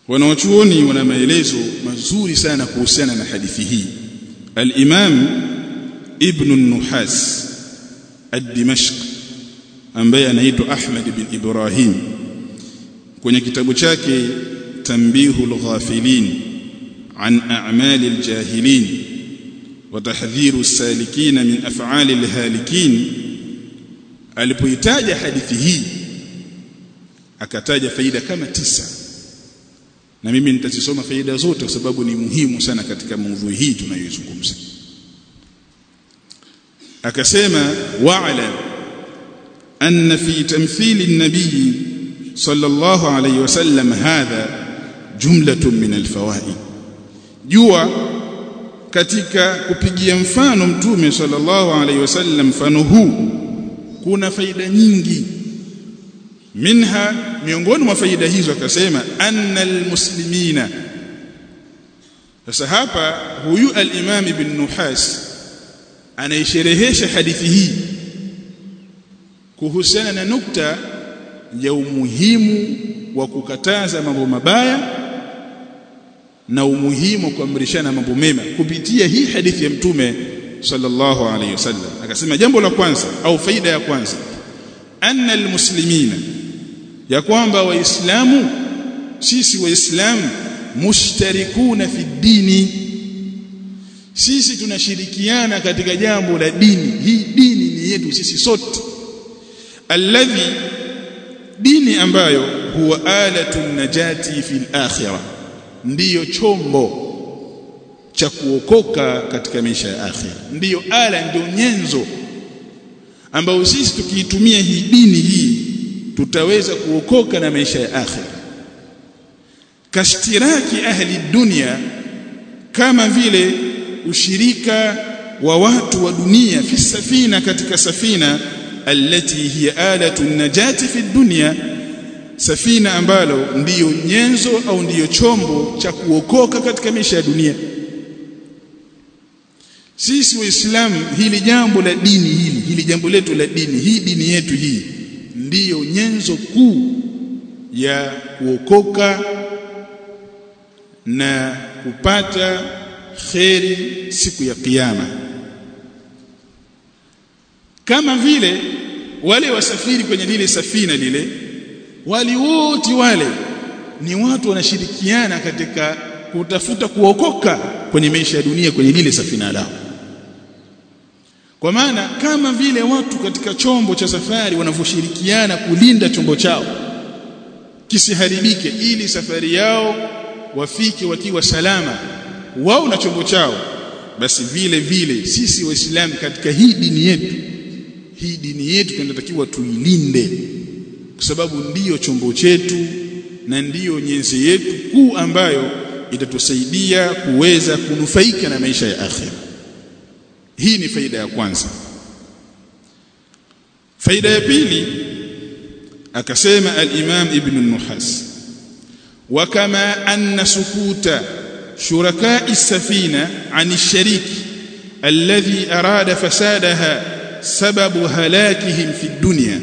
wanawachuoni wana maelezo mazuri sana kuhusiana na hadithi hii al-Imam Ibn an-Nuhas ad-Dimashq ambaye anaitwa Ahmad bin Ibrahim kwenye kitabu chake Tanbihul Ghafilin an a'mali al-jahilin wa tahdhiru as-salikin min af'ali al-halikin alipoitaja hadithi hii akataja faida kama tisa na mimi nitazisoma faida zote kwa sababu ni muhimu sana katika maudhui hii tunayoizungumza akasema wa'lam anna fi tamthili an-nabiy sallallahu alayhi wasallam hadha jumlatun min al-fawaid jua katika kupigia mfano mtume sallallahu alayhi wasallam mfano huu kuna faida nyingi minha miongoni mwa faida hizo akasema anna almuslimina sasa hapa huyu al-Imam ibn Nuhas anaisherehesha hadithi hii kuhusiana na nukta ya umuhimu wa kukataza mambo mabaya na umuhimu wa kuamrishana mambo mema kupitia hii hadithi ya mtume sallallahu alayhi wasallam akasema jambo la kwanza au faida ya kwanza anna almuslimina ya kwamba waislamu sisi waislamu mushtarikuna fi dini sisi tunashirikiana katika jambo la dini hii dini ni yetu sisi sote alladhi dini ambayo huwa alatun najati fil akhirah ndiyo chombo cha kuokoka katika maisha ya akhira ndiyo ala ndio nyenzo ambayo sisi tukiitumia hii dini hii tutaweza kuokoka na maisha ya akhira kashtiraki ahli dunia kama vile ushirika wa watu wa dunia fi safina katika safina allati hiya alatu najati fi dunya safina ambalo ndiyo nyenzo au ndiyo chombo cha kuokoka katika maisha ya dunia sisi waislamu hili jambo la dini hili hili jambo letu la dini hii dini yetu hii ndiyo nyenzo kuu ya kuokoka na kupata kheri siku ya kiyama kama vile wale wasafiri kwenye lile safina lile wali wote wale ni watu wanashirikiana katika kutafuta kuokoka kwenye maisha ya dunia kwenye lile safina lao kwa maana kama vile watu katika chombo cha safari wanavyoshirikiana kulinda chombo chao kisiharibike ili safari yao wafike wakiwa salama wao na chombo chao basi vile vile sisi waislamu katika hii dini yetu hii dini yetu tunatakiwa tuilinde kwa sababu ndiyo chombo chetu na ndiyo nyenzi yetu kuu ambayo itatusaidia kuweza kunufaika na maisha ya akhira hii ni faida ya kwanza faida ya pili akasema al-Imam Ibn Nuhas wa kama anna sukuta shuraka'i safina 'ani ash-sharik alladhi arada fasadaha sababu halakihim fi dunya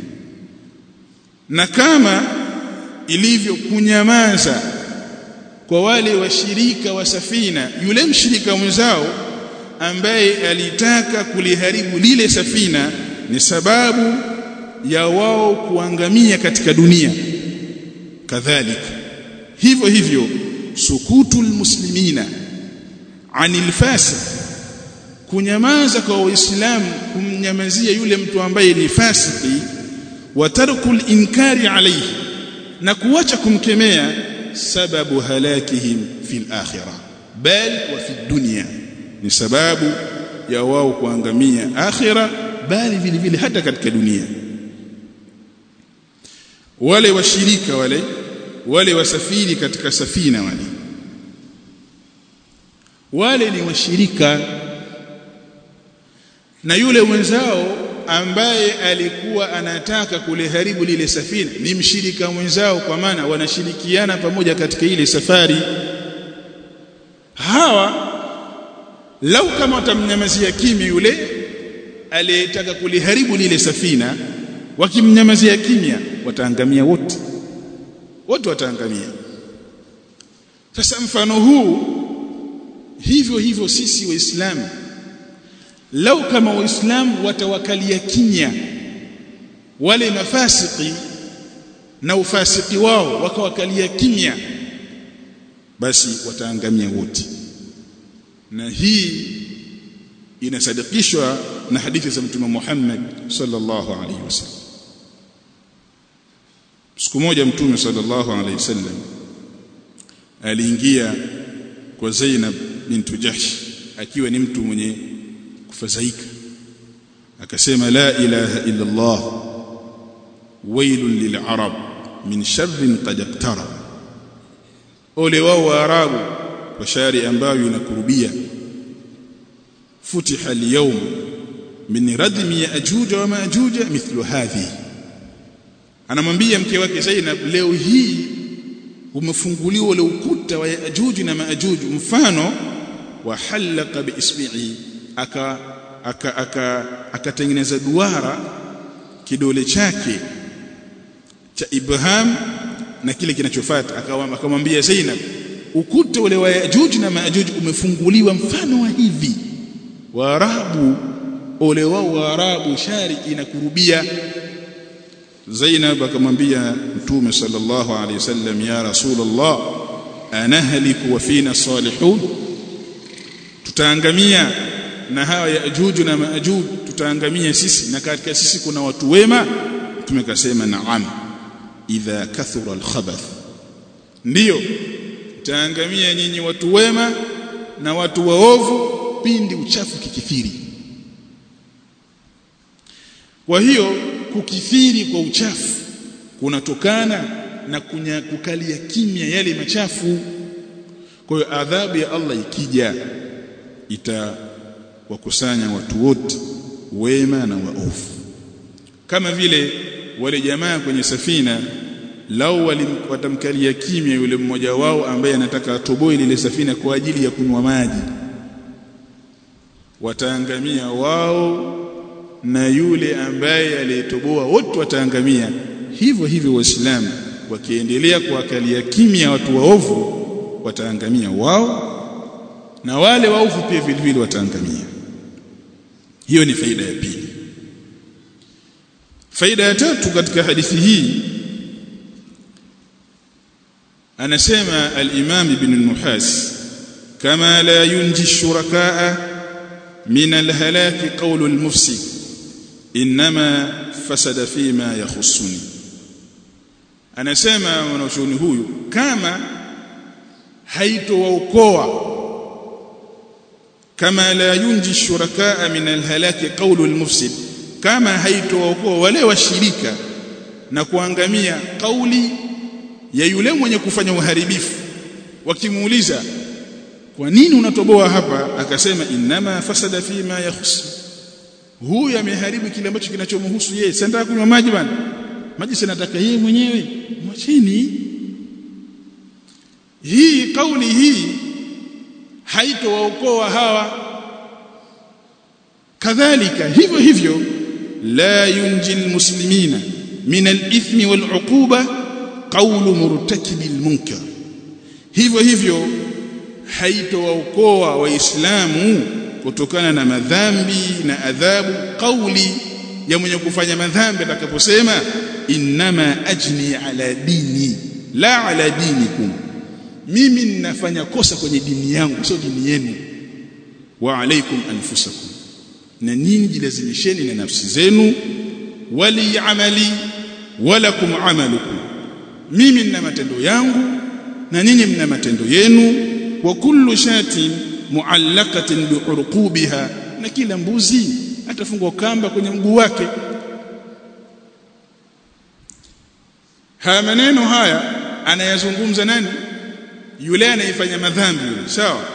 na kama ilivyo kunyamaza kwa wale washirika wa safina yule mshirika mwenzao ambaye alitaka kuliharibu lile safina ni sababu ya wao kuangamia katika dunia kadhalika hivyo hivyo sukutul muslimina anil fasik kunyamaza kwa waislamu kumnyamazia yule mtu ambaye ni fasiki wa tarkul inkari alayhi na kuacha kumkemea sababu halakihim fil akhirah bal wa fi dunya ni sababu ya wao kuangamia akhira bali vile vile hata katika dunia wale washirika wale wale wasafiri katika safina wale wale ni washirika na yule mwenzao ambaye alikuwa anataka kuliharibu lile safina ni mshirika mwenzao kwa maana wanashirikiana pamoja katika ile safari hawa lau kama watamnyamazia kimya yule aliyetaka kuliharibu lile safina wakimnyamazia kimya wataangamia wote wote wataangamia sasa mfano huu hivyo hivyo sisi waislamu lau kama waislamu watawakalia kimya wale mafasiki na ufasiki wao wakawakalia kimya basi wataangamia wote na hii inasadikishwa na hadithi za mtume Muhammad sallallahu alaihi wasallam siku moja mtume sallallahu alaihi wasallam aliingia kwa Zainab bintu Jahsh akiwa ni mtu mwenye kufadhaika akasema la ilaha illa Allah wailun lil'arab min sharrin qad iqtarab ole wao waarabu kwa shari ambayo inakurubia futiha al-yawm min radmi ya'juj wa ma'juj mithlu hadhi anamwambia mke wake Zainab leo hii umefunguliwa ule ukuta wa Yaajuj na Maajuj mfano wa halaka biisbi'i aka akatengeneza aka, aka duara kidole chake cha Ibrahim na kile kinachofuata akamwambia Zainab ukuta ule wa Yaajuj na Maajuj umefunguliwa mfano wa hivi Waarabu ole wao Waarabu shari inakurubia Zainab akamwambia Mtume sallallahu alaihi wasallam ya Rasulullah anahliku wa fina salihun tutaangamia na hawa Yaajuj na Maajuj tutaangamia sisi na katika sisi kuna watu wema Mtume kasema naam idha kathura alkhabath ndiyo taangamia nyinyi watu wema na watu waovu pindi uchafu kikithiri kwa hiyo kukithiri kwa uchafu kunatokana na kunya, kukalia kimya yale machafu kwa hiyo adhabu ya Allah ikija itawakusanya watu wote wema na waovu kama vile wale jamaa kwenye safina lau watamkalia kimya yule mmoja wao ambaye anataka atoboe lile safina kwa ajili ya kunywa maji wataangamia wao na yule ambaye aliyetoboa wote wataangamia hivyo hivyo waislamu wakiendelea kuwakalia kimya watu waovu wataangamia wao na wale waovu pia vile vile wataangamia hiyo ni faida ya pili faida ya tatu katika hadithi hii anasema al-Imam ibn al-Nuhas kama la yunji shurakaa min al-halaki qawlu al-mufsid inma fasada fima yakhussuni anasema mwanachuoni huyu kama haitowaokoa kama la yunji shurakaa min al-halaki qawlu al-mufsid kama haitowaokoa wale washirika na kuangamia kauli ya yule mwenye kufanya uharibifu wakimuuliza kwa nini unatoboa hapa akasema inama fasada fi ma yakhus huyu ameharibu kile ambacho kinachomhusu yeye sasa nataka kunywa maji bwana maji sasa nataka yeye mwenyewe mwachini hii kauli hii haitowaokoa hawa kadhalika hivyo hivyo la yunji almuslimina min alithmi waluquba qawlu murtakibi almunkar hivyo hivyo haitowaokoa waislamu kutokana na madhambi na adhabu kauli ya mwenye kufanya madhambi atakaposema innama ajni ala dini la ala dinikum mimi ninafanya kosa kwenye dini yangu sio dini yenu wa alaikum anfusakum na nyinyi jilazimisheni na nafsi zenu wali amali walakum amalukum mimi nina matendo yangu na nyinyi mna matendo yenu wa kullu shatin muallaqatin biurqubiha na kila mbuzi atafungwa kamba kwenye mguu wake haya maneno haya anayazungumza nani yule anayefanya madhambi yule sawa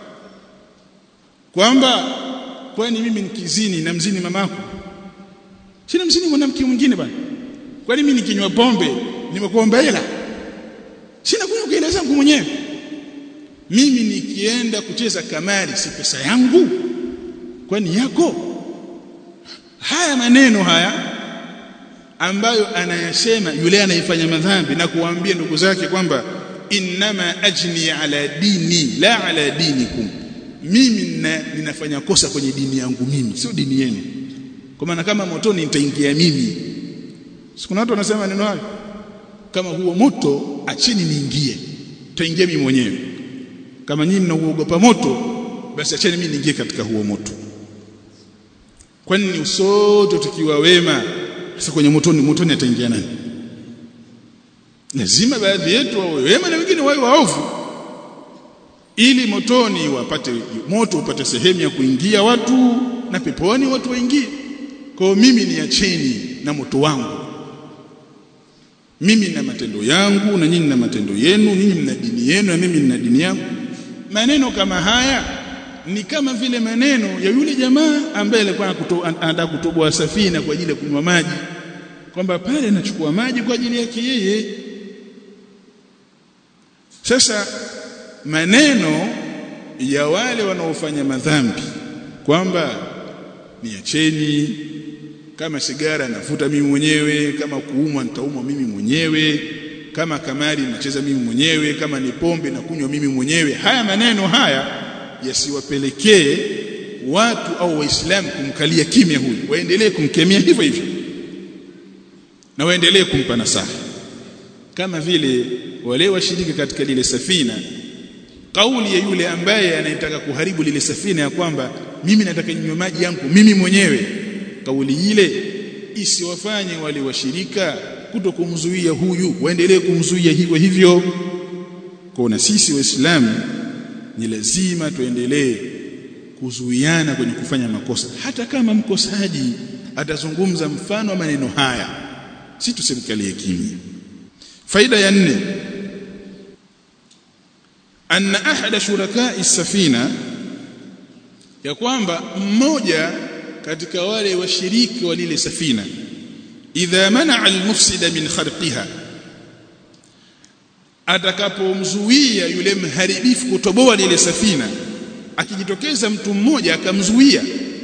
kwamba kwani mimi nikizini na mzini mamako sina mzini mwanamke mwingine bwana kwani mimi nikinywa pombe nimekuomba hela sina kunywa hela zangu mwenyewe mimi nikienda kucheza kamari si pesa yangu kwani yako haya maneno haya ambayo anayasema yule anayefanya madhambi na kuwaambia ndugu zake kwamba inma ajni ala dini la ala dinikum mimi nina, ninafanya kosa kwenye dini yangu mimi sio dini yenu kwa maana kama motoni nitaingia mimi sikuna watu wanasema neno hayo kama huo moto acheni niingie taingia mimi mwenyewe kama nyinyi mnauogopa moto basi acheni mimi niingie katika huo moto kwani sote tukiwa wema sasa kwenye motoni motoni ataingia nani lazima baadhi yetu wawe wema na wengine wawe waovu ili motoni wapate moto upate sehemu ya kuingia watu na peponi watu waingie kwa mimi niacheni na moto wangu mimi na matendo yangu na nyinyi na matendo yenu nyinyi mna dini yenu na mimi nina dini yangu maneno kama haya ni kama vile maneno ya yule jamaa ambaye alikuwa anataka kutoboa safina kwa ajili ya kunywa maji kwamba pale anachukua maji kwa ajili yake yeye sasa maneno ya wale wanaofanya madhambi kwamba niacheni kama sigara nafuta mimi mwenyewe kama kuumwa nitaumwa mimi mwenyewe kama kamari nacheza mimi mwenyewe kama ni pombe na kunywa mimi mwenyewe haya maneno haya yasiwapelekee watu au waislamu kumkalia kimya huyu waendelee kumkemea hivyo hivyo na waendelee kumpa nasaha kama vile wale washiriki katika lile safina kauli ya yule ambaye anayetaka kuharibu lile safina ya kwamba mimi nataka ninywe maji yangu mimi mwenyewe kauli ile isiwafanye wale washirika kuto kumzuia huyu waendelee kumzuia hivyo hivyo kwa na sisi waislamu ni lazima tuendelee kuzuiana kwenye kufanya makosa hata kama mkosaji atazungumza mfano wa maneno haya si tusimkalie kimya faida ya nne anna ahada shurakai safina ya kwamba mmoja katika wale washiriki wa lile safina idha manaa almufsida min kharqiha atakapomzuia yule mharibifu kutoboa lile safina akijitokeza mtu mmoja akamzuia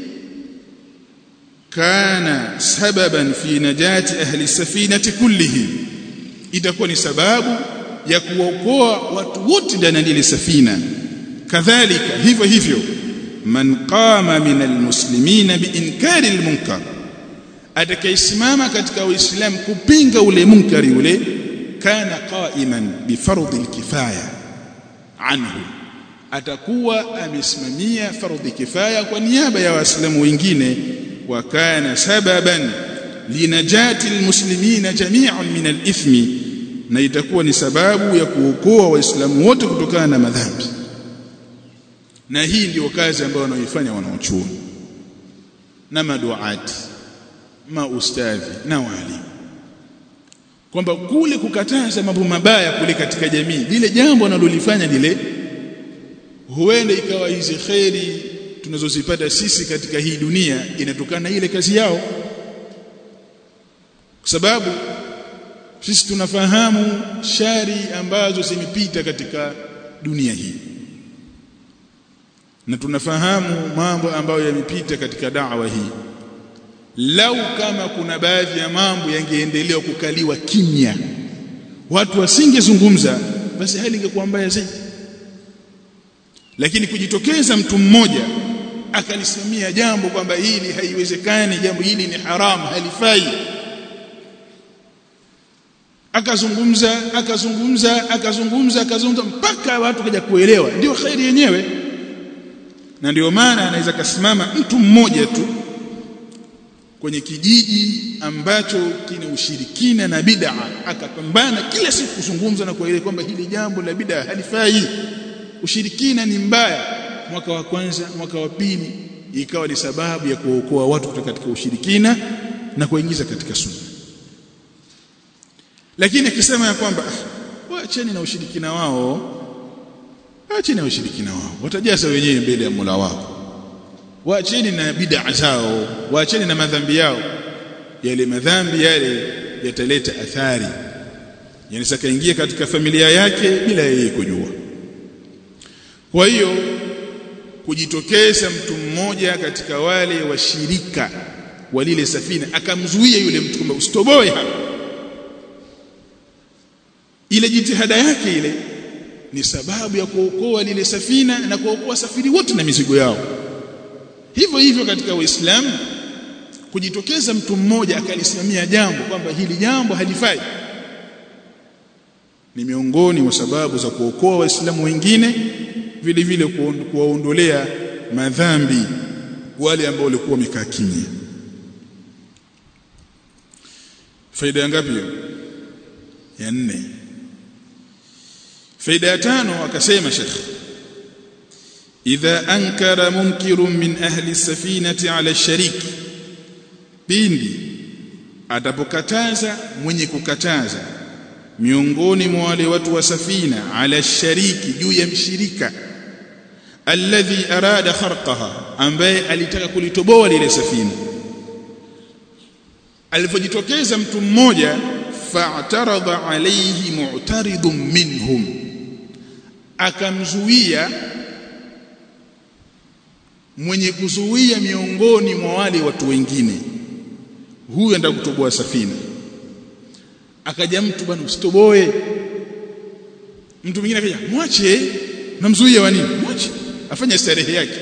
kana sababan fi najati ahli safinati kullihim itakuwa ni sababu ya kuokoa watu wote ndani ya lile safina kadhalika hivyo hivyo man qama min almuslimina biinkari almunkar atakayesimama katika uislamu kupinga ule munkari ule kana qaiman bifardhi alkifaya anhu atakuwa amesimamia fardhi kifaya kwa niaba ya waislamu wengine wa kana sababan linajati almuslimina jami'an min alithmi na itakuwa ni sababu ya kuokoa waislamu wote kutokana na madhambi na hii ndio kazi ambayo wanaoifanya wanaochuoni na maduati maustadhi na walimu kwamba kule kukataza mambo mabaya kule katika jamii lile jambo analolifanya lile huenda ikawa hizi kheri tunazozipata sisi katika hii dunia inatokana na ile kazi yao kwa sababu sisi tunafahamu shari ambazo zimepita katika dunia hii na tunafahamu mambo ambayo yamepita katika da'wa hii lau kama kuna baadhi ya mambo yangeendelea kukaliwa kimya watu wasingezungumza basi hali ingekuwa mbaya zaidi lakini kujitokeza mtu mmoja akalisimamia jambo kwamba hili haiwezekani jambo hili ni haramu halifai akazungumza akazungumza akazungumza akazungumza mpaka watu kaja kuelewa ndio khairi yenyewe na ndio maana anaweza kasimama mtu mmoja tu kwenye kijiji ambacho kina ushirikina na bid'a akapambana kila siku kuzungumza na kueleza kwamba hili jambo la bid'a halifai ushirikina ni mbaya mwaka wa kwanza mwaka wa pili ikawa ni sababu ya kuokoa watu kutoka katika ushirikina na kuingiza katika sunna lakini akisema ya kwamba waacheni na ushirikina wao waacheni na ushirikina wao watajaza wenyewe mbele ya Mola wao waacheni na bid'a zao waacheni na madhambi yao yale madhambi yale yataleta athari yani sakaingia katika familia yake bila yeye kujua kwa hiyo kujitokeza mtu mmoja katika wale washirika wa lile safina akamzuia yule mtu kwamba usitoboe hapa ile jitihada yake ile ni sababu ya kuokoa lile safina na kuokoa safiri wote na mizigo yao hivyo hivyo katika Uislamu kujitokeza mtu mmoja akalisimamia jambo kwamba hili jambo halifai ni miongoni mwa sababu za kuokoa waislamu wengine vile vile kuwaondolea madhambi wale ambao walikuwa wamekaa kimya faida ya ngapi hiyo ya nne faida ya tano akasema shekh idha ankara munkirun min ahli safinati ala shariki pindi atapokataza mwenye kukataza miongoni mwa wale watu wa safina ala shariki juu ya mshirika alladhi arada kharqaha ambaye alitaka kulitoboa lile safina alipojitokeza mtu mmoja fa'tarada alayhi mu'taridun minhum akamzuia mwenye kuzuia miongoni mwa wale watu wengine huyu enda kutoboa safina akaja mtu bwana usitoboe mtu mwingine akaja mwache namzuia wa nini mwache afanye starehe yake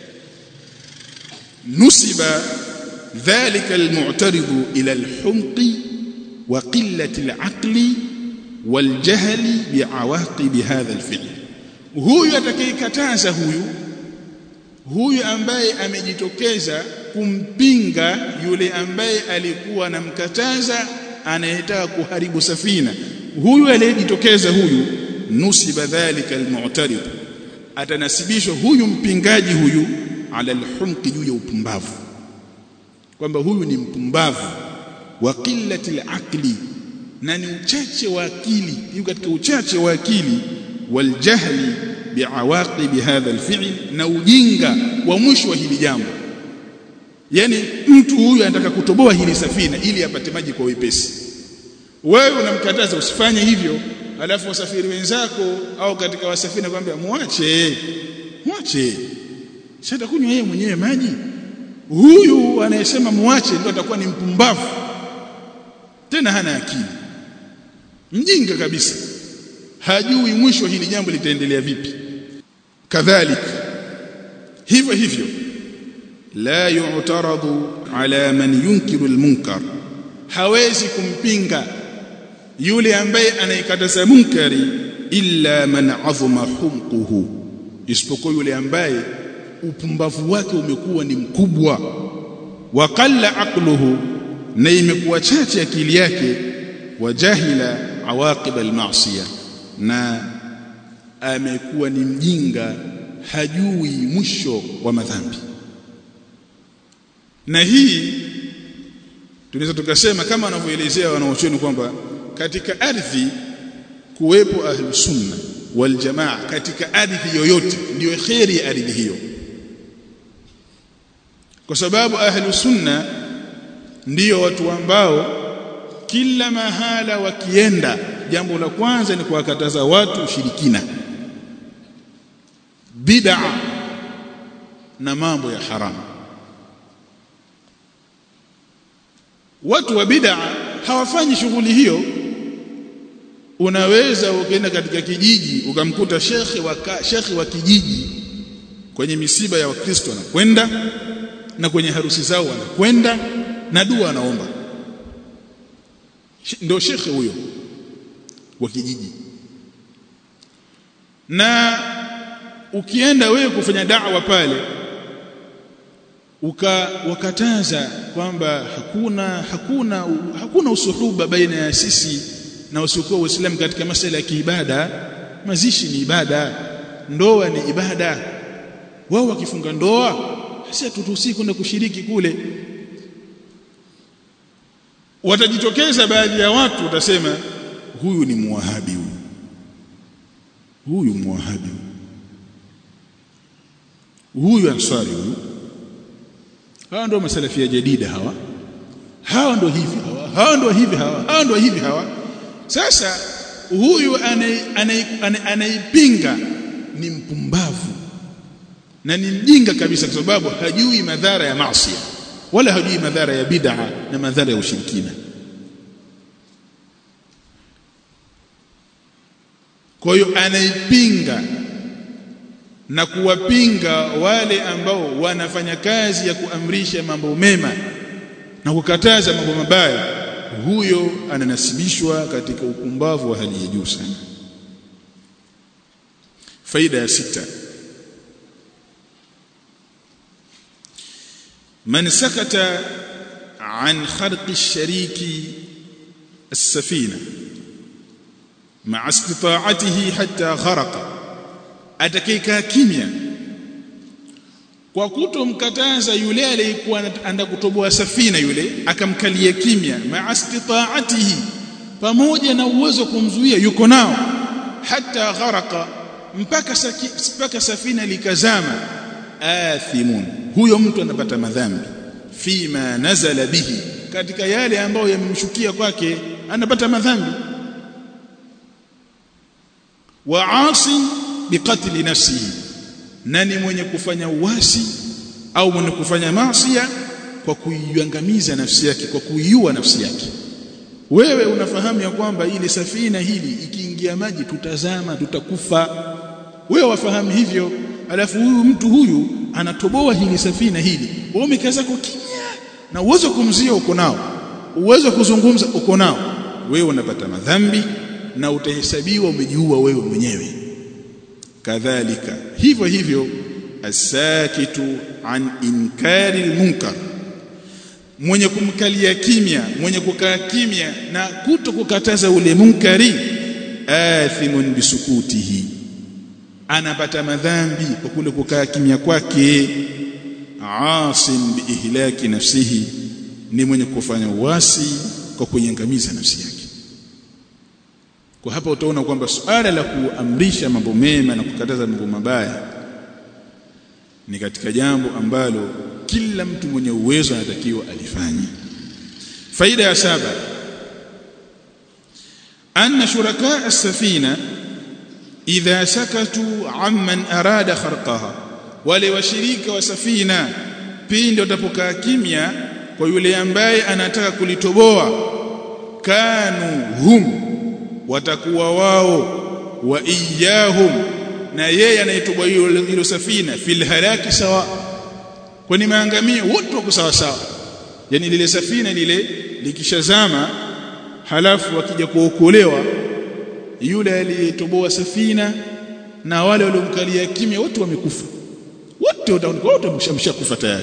nusiba dhalika almu'taridu ila alhumqi wa qillati alaqli waljahli biawaqib hadha alfi'l huyu atakayekataza huyu huyu ambaye amejitokeza kumpinga yule ambaye alikuwa anamkataza anayetaka kuharibu safina huyu aliyejitokeza huyu nusiba dhalika almu'tarid atanasibishwa huyu mpingaji huyu ala alhumqi juu ya upumbavu kwamba huyu ni mpumbavu wa qillati alaqli na ni uchache wa akili yuko katika uchache wa akili waljahli biawaqib hadha alfi'l na ujinga wa mwisho wa hili jambo yani mtu huyu anataka kutoboa hili safina ili apate maji kwa wepesi wewe unamkataza usifanye hivyo alafu wasafiri wenzako au katika wasafiri kwambia muache muache sasa kunywa yeye mwenyewe maji huyu anayesema muache ndio atakuwa ni mpumbavu tena hana akili mjinga kabisa hajui mwisho hili jambo litaendelea vipi kadhalika hivyo hivyo la yu'taradu ala man yunkiru almunkar hawezi kumpinga yule ambaye anaikataza munkari illa man azuma humquhu isipokuwa yule ambaye upumbavu wake umekuwa ni mkubwa wa qalla aqluhu na imekuwa chache akili yake wa jahila awaqib almasiya na amekuwa ni mjinga hajui mwisho wa madhambi na hii tunaweza tukasema kama wanavyoelezea wanaochuoni kwamba katika ardhi kuwepo ahlus sunna wal jamaa katika ardhi yoyote ndio khairi ya ardhi hiyo kwa sababu ahlus sunna ndiyo watu ambao kila mahala wakienda jambo la kwanza ni kuwakataza watu ushirikina bid'a na mambo ya haramu watu wa bid'a hawafanyi shughuli hiyo unaweza ukaenda katika kijiji ukamkuta shekhi wa shekhi wa kijiji kwenye misiba ya wakristo anakwenda na kwenye harusi zao wanakwenda na dua anaomba ndio shekhe huyo wa kijiji na ukienda wewe kufanya da'wa pale ukawakataza kwamba hakuna hakuna hakuna usuhuba baina ya sisi na wasiokuwa waislamu katika masala ya kiibada mazishi ni ibada ndoa ni ibada wao wakifunga ndoa sisi hatutuhusii kwenda kushiriki kule watajitokeza baadhi ya watu watasema huyu ni muwahabi huyu huyu muwahabi huyu ansari huyu hawa ndio masalafia jadida hawa hawa ndio hivi hawa hawa ndio hivi hawa hawa ndio hivi hawa sasa huyu anaipinga ni mpumbavu na ni mjinga kabisa kwa sababu hajui madhara ya maasi wala hajui madhara ya bid'a na madhara ya ushirikina kwa hiyo anaipinga na kuwapinga wale ambao wanafanya kazi ya kuamrisha mambo mema na kukataza mambo mabaya huyo ananasibishwa katika upumbavu wa hali ya juu sana faida ya sita man sakata an kharqi shariki السفينه مع استطاعته حتى غرق atakayekaa kimya kwa kutomkataza yule aliyekuwa anaenda kutoboa safina yule akamkalia kimya maastitaatihi pamoja na uwezo kumzuia yuko nao hata gharaka mpaka saki, mpaka safina likazama athimun huyo mtu anapata madhambi fima nazala bihi katika yale ambayo yamemshukia kwake anapata madhambi wa asin biqatli nafsihi nani mwenye kufanya uasi au mwenye kufanya maasiya kwa kuiangamiza nafsi yake kwa kuiua nafsi yake wewe unafahamu ya kwamba ile safina hili ikiingia maji tutazama tutakufa wewe wafahamu hivyo alafu huyu mtu huyu anatoboa hili safina hili wewe umekaza kwa kimya na uwezo kumzia uko nao uwezo kuzungumza uko nao wewe unapata madhambi na utahesabiwa umejiua wewe mwenyewe kadhalika hivyo hivyo asakitu an inkari almunkar mwenye kumkalia kimya mwenye kukaa kimya na kuto kukataza ule munkari athimun bisukutihi anapata madhambi kwa kule kukaa kimya kwake asim biihlaki nafsihi ni mwenye kufanya uasi kwa kuiangamiza nafsi yake kwa hapa utaona kwamba suala la kuamrisha mambo mema na kukataza mambo mabaya ni katika jambo ambalo kila mtu mwenye uwezo anatakiwa alifanye faida ya saba anna shuraka as-safina idha sakatu amman arada kharqaha wale washirika wa safina pindi watapokaa kimya kwa yule ambaye anataka kulitoboa kanu hum watakuwa wao wa iyahum na yeye anayetoboa hilo safina fil halaki sawa kwani maangamio wote wako sawa sawa yani lile safina lile likishazama halafu wakija kuokolewa yule aliyetoboa safina na wale waliomkalia kimya wote wamekufa wote wote wameshakufa tayari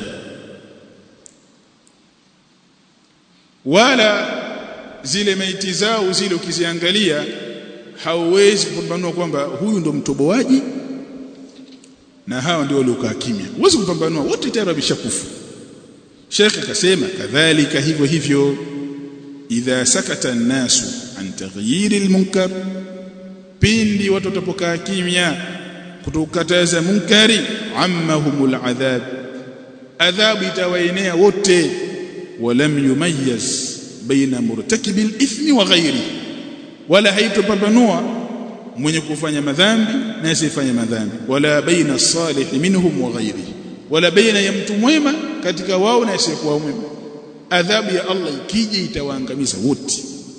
wala zile maiti zao zile ukiziangalia hauwezi kupambanua kwamba huyu ndo mtoboaji na hawa ndio waliokaa kimya huwezi kupambanua wote tayari wameshakufa Sheikh akasema kadhalika hivyo hivyo idha sakata an-nasu an taghyiri al-munkar pindi watu watapokaa kimya kutokataza munkari ammahumul adhab adhabu itawaenea wote walam yumayyaz baina murtakibi al-ithmi wa ghairi wala haitopambanua mwenye kufanya madhambi na asiyefanya madhambi wala baina as-salih minhum wa ghairi wala baina ya mtu mwema katika wao na asiyekuwa mwema adhabu ya Allah ikija itawaangamiza wote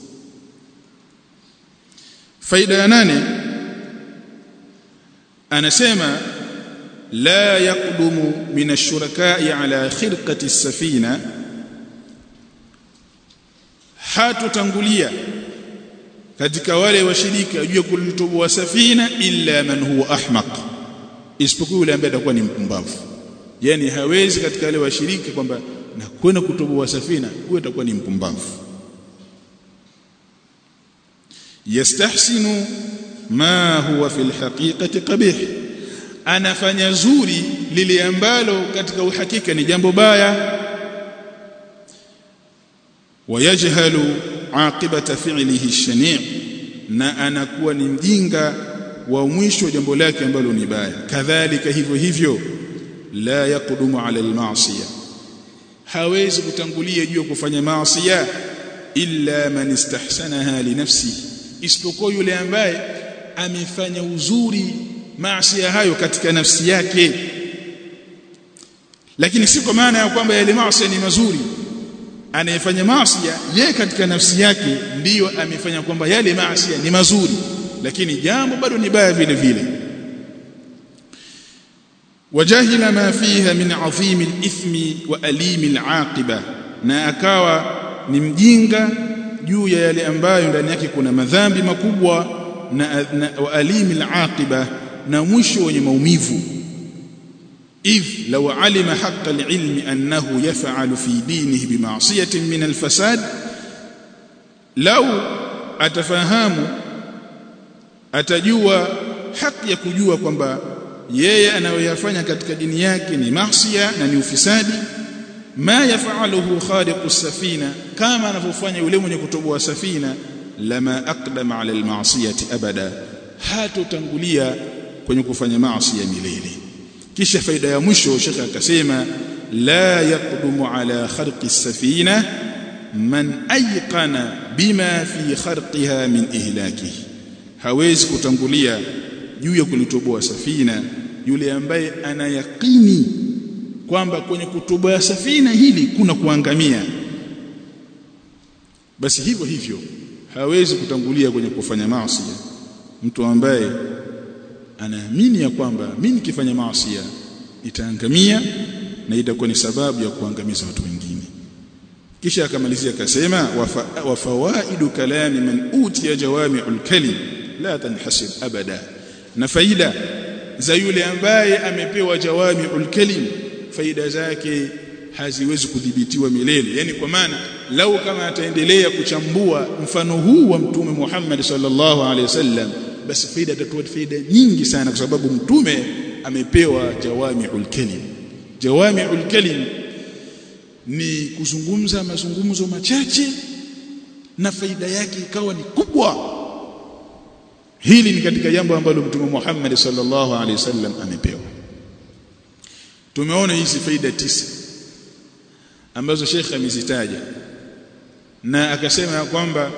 faida ya nane anasema la yaqdumu min ash-shuraka'i ala khirqati as-safina hatutangulia katika wale washirika juu ya kulitoboa safina illa man huwa ahmaq isipokuwa yule ambaye atakuwa ni mpumbavu yani hawezi katika wale washirika kwamba na kwenda kutoboa safina huyo atakuwa ni mpumbavu yastahsinu ma huwa fil haqiqati qabih anafanya zuri lile ambalo katika uhakika ni jambo baya wayajhalu aqibata fi'lihi shani' na anakuwa ni mjinga wa mwisho jambo lake ambalo ni baya kadhalika hivyo hivyo la yaqudumu ala al-ma'siyah hawezi kutangulia juu kufanya maasiya illa man istahsanaha li nafsihi isipokuwa yule ambaye amefanya uzuri maasiya hayo katika nafsi yake lakini si kwa maana ya kwamba yale maasiya ni mazuri anayefanya maasiya yeye katika nafsi yake ndiyo amefanya kwamba yale maasiya ni mazuri lakini jambo bado ni baya vile vile wajahila ma fiha min adhim al-ithmi wa alim al-aqiba na akawa ni mjinga juu ya yale ambayo ndani yake kuna madhambi makubwa na, na wa alim al-aqiba na mwisho wenye maumivu إذ لو علم حق العلم أنه يفعل في دينه بمعصية من الفساد لو أتفهم أتجوى حق يكجوى kwamba yeye anayoyafanya katika dini yake ni maasiya na ni ufisadi ma yafaluhu khaliqu safina kama anavyofanya yule mwenye kutoboa safina lama aqdama ala almasiyati abada hatotangulia kwenye kufanya maasi ya milele kisha faida ya mwisho shekhe akasema la yaqdumu ala kharqi safina man ayqana bima fi kharqiha min ihlakihi hawezi kutangulia juu ya kulitoboa safina yule ambaye ana yakini kwamba kwenye kutoboa safina hili kuna kuangamia basi hivyo hivyo hawezi kutangulia kwenye kufanya maasi mtu ambaye anaamini ya kwamba mimi nikifanya maasi itaangamia na itakuwa ni sababu ya kuangamiza watu wengine kisha akamalizia akasema wa fawaidu kalami man utiya jawami'ul kalim la tanhasib abada na faida za yule ambaye amepewa jawami'ul kalim faida zake haziwezi kudhibitiwa milele yani kwa maana lau kama ataendelea kuchambua mfano huu wa mtume Muhammad sallallahu alaihi wasallam basi faida itatoa faida nyingi sana kwa sababu mtume amepewa jawami'ul kalim jawami'ul kalim ni kuzungumza mazungumzo machache na faida yake ikawa ni kubwa hili ni katika jambo ambalo mtume Muhammad sallallahu alaihi wasallam amepewa tumeona hizi faida tisa ambazo Sheikh amezitaja na akasema ya kwamba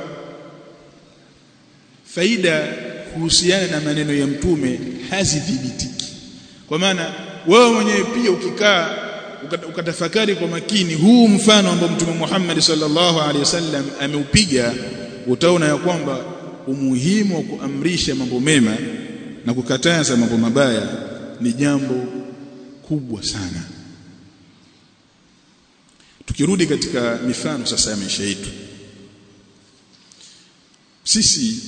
faida kuhusiana na maneno ya mtume hazidhibitiki kwa maana wewe mwenyewe pia ukikaa ukatafakari kwa makini huu mfano ambao mtume Muhammad sallallahu alaihi wasallam ameupiga utaona ya kwamba umuhimu wa kuamrisha mambo mema na kukataza mambo mabaya ni jambo kubwa sana tukirudi katika mifano sasa ya maisha yetu sisi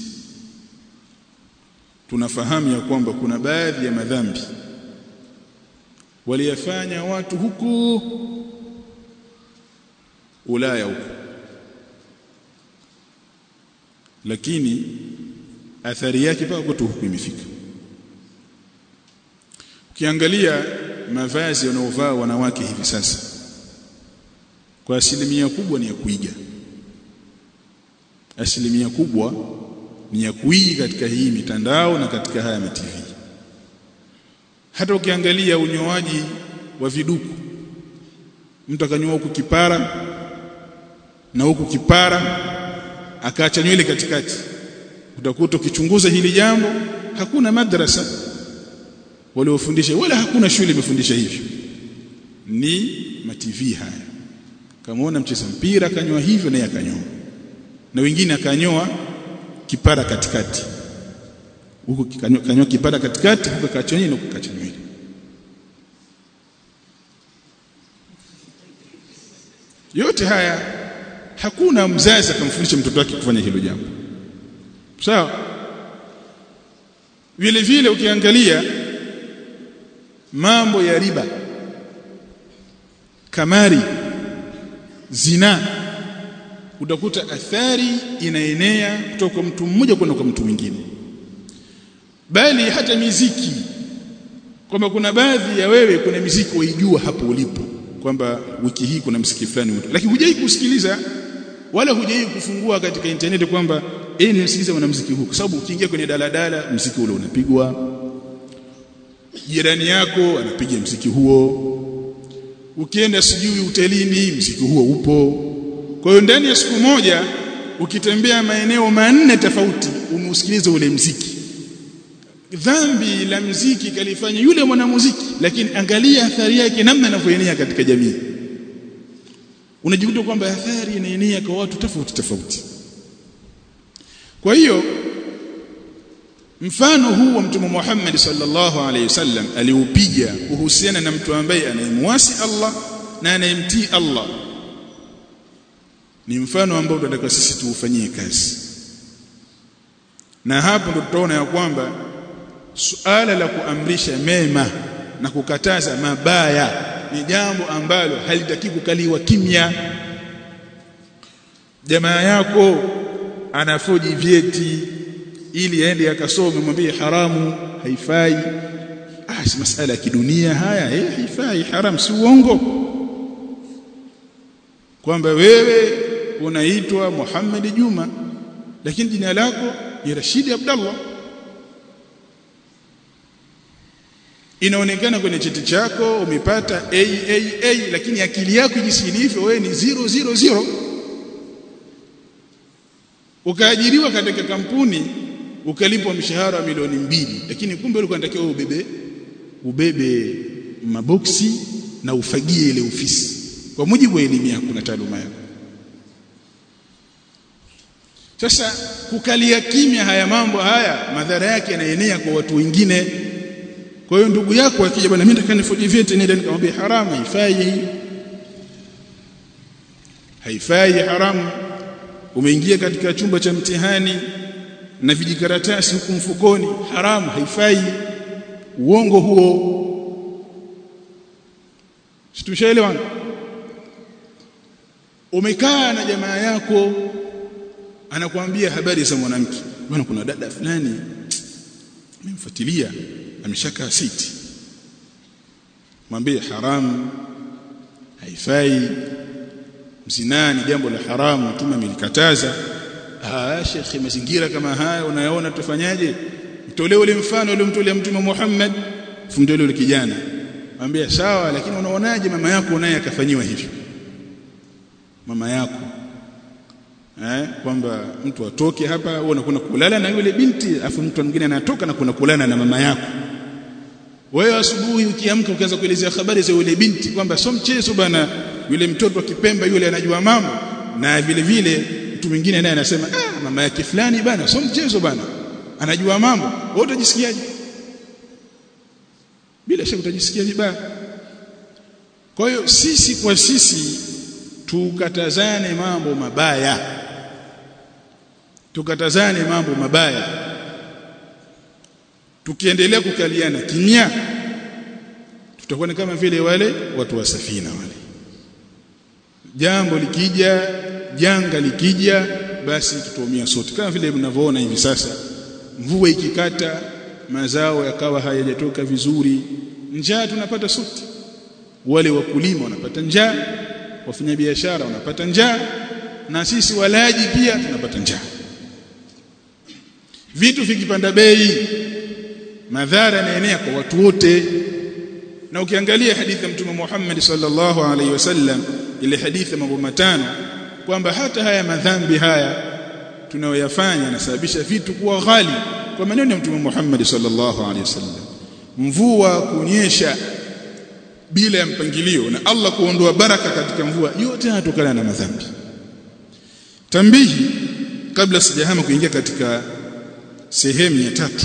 tunafahamu ya kwamba kuna baadhi ya madhambi waliyafanya watu huku Ulaya huko lakini athari yake paka kwetu huku imefika ukiangalia mavazi wanaovaa wanawake hivi sasa kwa asilimia kubwa ni ya kuiga asilimia kubwa ni ya kuiga katika hii mitandao na katika haya TV hata ukiangalia unyoaji wa viduku mtu akanyoa huku kipara na huku kipara akaacha nywele katikati utakuta ukichunguza hili jambo hakuna madrasa waliofundisha wala hakuna shule imefundisha hivyo ni mativi haya kamaona mcheza mpira akanyoa hivyo naye akanyoa na wengine akanyoa kipara katikati huko kanyoa kipara katikati huko kacha nywele huko kacha nywele yote haya hakuna mzazi akamfundisha mtoto wake kufanya hilo jambo sawa vile vile ukiangalia mambo ya riba kamari zina utakuta athari inaenea kutoka kwa mtu mmoja kwenda kwa mtu mwingine bali hata miziki kwamba kuna baadhi ya wewe kuna miziki waijua hapo ulipo kwamba wiki hii kuna mziki fulani lakini hujai kusikiliza wala hujai kufungua katika internet kwamba eh nisikilize mwanamuziki huu kwa sababu ukiingia kwenye daladala mziki ule unapigwa jirani yako anapiga mziki huo ukienda sijui hotelini mziki huo upo kwa hiyo ndani ya siku moja ukitembea maeneo manne tofauti umeusikiliza ule mziki dhambi la mziki kalifanya yule mwanamuziki lakini angalia athari yake namna inavyoenea katika jamii unajikuta kwamba athari inaenea kwa watu tofauti tofauti kwa hiyo mfano huu wa mtume Muhammad sallallahu alaihi wasallam aliupiga kuhusiana na mtu ambaye anayemwasi Allah na anayemtii Allah ni mfano ambao tunataka sisi tuufanyie kazi na hapo ndo tutaona ya kwamba suala la kuamrisha mema na kukataza mabaya ni jambo ambalo halitaki kukaliwa kimya jamaa yako anafoji vyeti ili aende akasome mwambie haramu haifai ah si masala ya kidunia haya eh haifai haram si uongo kwamba wewe unaitwa Muhammad Juma lakini jina lako ni Rashidi Abdallah inaonekana kwenye cheti chako umepata AAA lakini akili yako jinsi ilivyo wewe ni 000 ukaajiriwa katika kampuni ukalipwa mshahara wa milioni mbili lakini kumbe ulikuwa unatakiwa ubebe ubebe maboksi na ufagie ile ofisi kwa mujibu wa elimu yako na taaluma yako sasa kukalia kimya haya mambo haya madhara yake yanaenea kwa watu wengine kwa hiyo ndugu yako akija bwana mimi nataka nifoje vyeti nenda nikamwambia haramu haifai hii haifai haramu umeingia katika chumba cha mtihani na vijikaratasi huku mfukoni haramu haifai uongo huo situshaelewana umekaa na jamaa yako anakuambia habari za mwanamke bwana kuna dada fulani nimemfuatilia ameshakaa siti mwambie haramu haifai mzinaa ni jambo la haramu mtume amelikataza ah shekhi mazingira kama haya unayaona tufanyaje mtolee ule mfano ule mtolea mtume Muhammad fundele ule kijana mwambie sawa lakini unaonaje mama yako naye akafanyiwa hivyo mama yako eh kwamba mtu atoke hapa wewe unakwenda kulala na yule binti afu mtu mwingine anatoka na kuna kulala na mama yako wewe asubuhi ukiamka ukianza kuelezea habari za yule binti kwamba sio mchezo bana yule mtoto wa Kipemba yule anajua mambo na vile vile mtu mwingine naye anasema ah mama yake fulani bana sio mchezo bana anajua mambo wewe utajisikiaje bila shaka utajisikia vibaya kwa hiyo sisi kwa sisi tukatazane mambo mabaya tukatazane mambo mabaya tukiendelea kukaliana kimya tutakuwa ni kama vile wale watu wa safina wale jambo likija janga likija basi tutaumia sote kama vile mnavyoona hivi sasa mvua ikikata mazao yakawa hayajatoka vizuri njaa tunapata sote wale wakulima wanapata njaa wafanyabiashara wanapata njaa na sisi walaji pia tunapata njaa vitu vikipanda bei madhara yanaenea kwa watu wote na ukiangalia hadithi ya mtume Muhammad sallallahu alaihi wasallam ile hadithi mambo matano kwamba hata haya madhambi haya tunayoyafanya yanasababisha vitu kuwa ghali kwa maneno ya mtume Muhammad sallallahu alaihi wasallam mvua kunyesha bila ya mpangilio na Allah kuondoa baraka katika mvua yote yanatokana na madhambi tambihi kabla sijahama kuingia katika sehemu ya tatu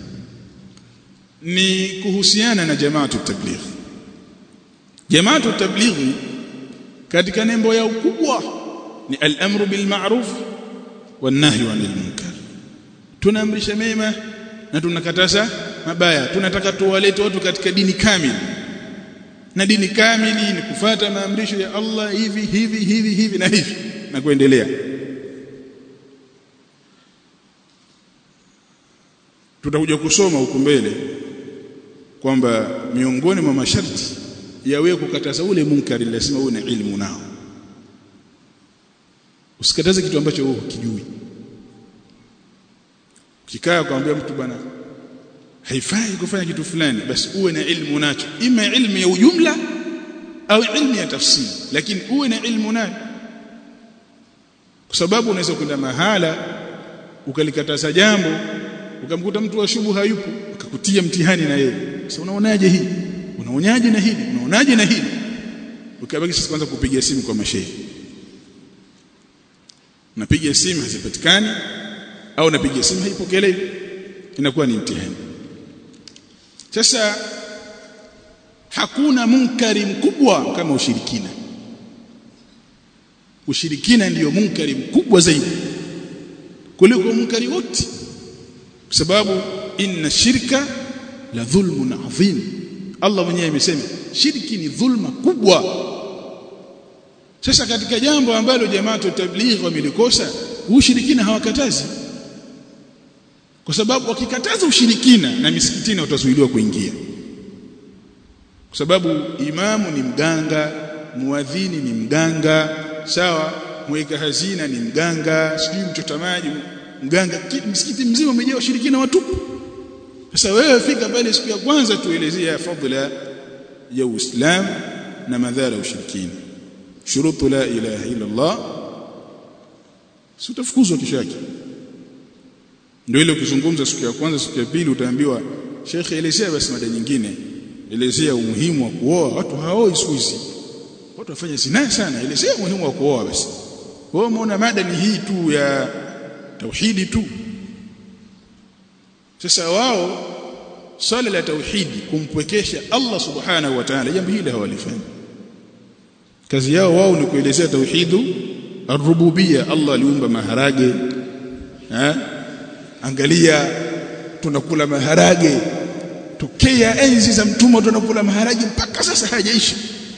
ni kuhusiana na jamaatu tabligh jamaatu tabligh katika nembo ya ukubwa ni al-amru bil ma'ruf wan nahyu 'anil munkar tunaamrisha mema na tunakataza mabaya tunataka tuwalete watu katika dini kamili na dini kamili ni kufata maamrisho ya Allah hivi hivi hivi hivi na hivi na kuendelea tutakuja kusoma huko mbele kwamba miongoni mwa masharti ya wewe kukataza ule munkari lazima uwe na ilmu nao usikataze kitu ambacho wewe hukijui ukikaa kumwambia mtu bwana haifai kufanya kitu fulani basi uwe na ilmu nacho ima ilmu ya ujumla au ilmu ya tafsiri lakini uwe na ilmu nayo kwa sababu unaweza kwenda mahala ukalikataza jambo ukamkuta mtu wa shubu hayupo akakutia mtihani na yeye sasa unaonaje hii unaonaje na hili unaonaje na hili ukabaki sasa kwanza kupiga simu kwa mashehe napiga simu hazipatikani au napiga simu haipokelewi inakuwa ni mtihani sasa hakuna munkari mkubwa kama ushirikina ushirikina ndiyo munkari mkubwa zaidi kuliko munkari wote kwa sababu inna shirka la dhulmun adhim Allah mwenyewe amesema shirki ni dhulma kubwa sasa katika jambo ambalo jamaa tablighi wamelikosa ushirikina hawakatazi kwa sababu wakikataza ushirikina na misikitini watazuiliwa kuingia kwa sababu imamu ni mganga muadhini ni mganga sawa mweka hazina ni mganga sijui mchota maji mganga msikiti mzima umejaa washirikina watupu sasa wewe fika pale siku ya kwanza tuelezea fadhila ya Uislamu na madhara ya ushirikina shurutu la ilaha illa Allah si utafukuzwa kesho yake ndio ile ukizungumza siku ya kwanza siku ya pili utaambiwa Sheikh elezea basi mada nyingine elezea umuhimu wa kuoa watu haoi siku hizi watu wafanya zina sana elezea umuhimu wa kuoa basi wewe umeona mada ni hii tu ya tauhidi tu sasa wao swala la tauhidi kumpwekesha Allah subhanahu wa ta'ala jambo hili hawalifanyi kazi yao wao ni kuelezea tauhidu ar-rububiyya Allah aliumba maharage ha? angalia tunakula maharage tokea enzi za mtumwa tunakula maharage mpaka sasa hajaisha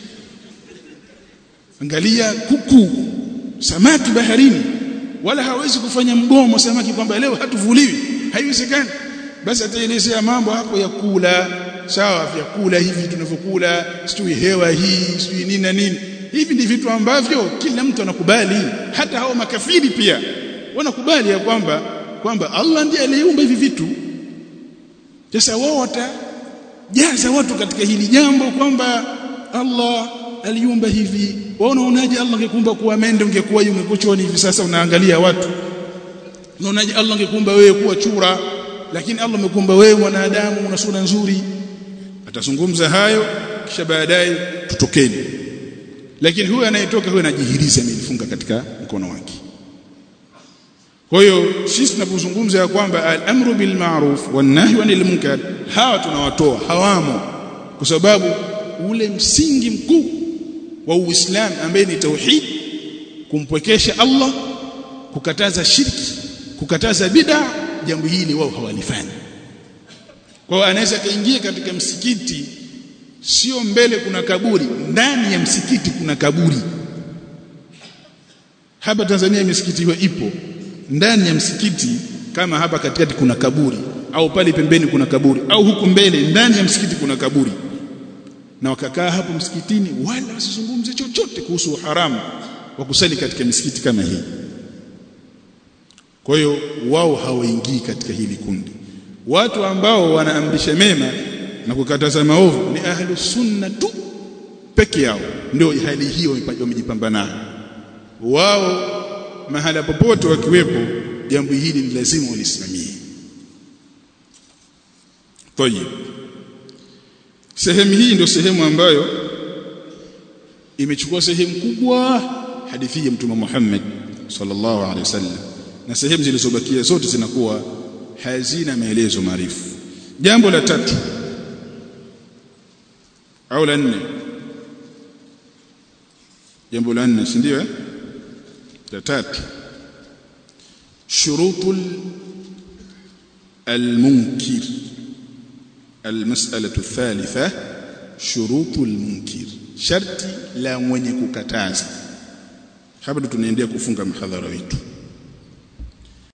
angalia kuku samaki baharini wala hawezi kufanya mgomo samaki kwamba leo hatuvuliwi haiwezekani basi ataelezea mambo hapo ya kula sawa vyakula hivi tunavyokula sijui hewa hii sijui nini na nini hivi ni vitu ambavyo kila mtu anakubali hata hao makafiri pia wanakubali ya kwamba kwamba Allah ndiye aliyeumba hivi vitu sasa wao watajaza watu katika hili jambo kwamba Allah aliumba hivi wao unaonaje Allah angekuumba kuwa mende ungekuwa ungekuwa choni hivi sasa unaangalia watu unaonaje Allah angekuumba wewe kuwa chura lakini Allah amekuumba wewe mwanadamu una sura nzuri atazungumza hayo kisha baadaye tutokeni lakini huyo anayetoka huyo anajihiriza amejifunga katika mkono wake kwa hiyo sisi tunapozungumza ya kwamba al-amru bil ma'ruf wan nahyu 'anil munkar hawa tunawatoa hawamo kwa sababu ule msingi mkuu wa Uislamu ambaye ni tauhid kumpwekesha Allah kukataza shirki kukataza bid'a jambo hili wao hawalifanyi kwa hiyo anaweza kaingia katika msikiti sio mbele kuna kaburi ndani ya msikiti kuna kaburi hapa Tanzania misikiti hiyo ipo ndani ya msikiti kama hapa katikati kuna kaburi au pale pembeni kuna kaburi au huku mbele ndani ya msikiti kuna kaburi na wakakaa hapo msikitini wala wasizungumze chochote kuhusu haramu wa kusali katika misikiti kama hii kwa hiyo wao hawaingii katika hili kundi watu ambao wanaamrisha mema na kukataza maovu ni ahlu sunna tu peke yao ndio hali hiyo wamejipamba nayo wao mahala popote wakiwepo jambo hili ni lazima walisimamie tayib sehemu hii ndio sehemu ambayo imechukua sehemu kubwa hadithi ya mtume Muhammad sallallahu alaihi wasallam na sehemu zilizobakia zote zinakuwa hazina maelezo maarifu jambo la tatu au la nne jambo la nne si ndio eh la tatu shurutul المنكر المسألة الثالثة شروط المنكر شرط لا mwenye kukataza hapa tunaendelea kufunga mhadhara wetu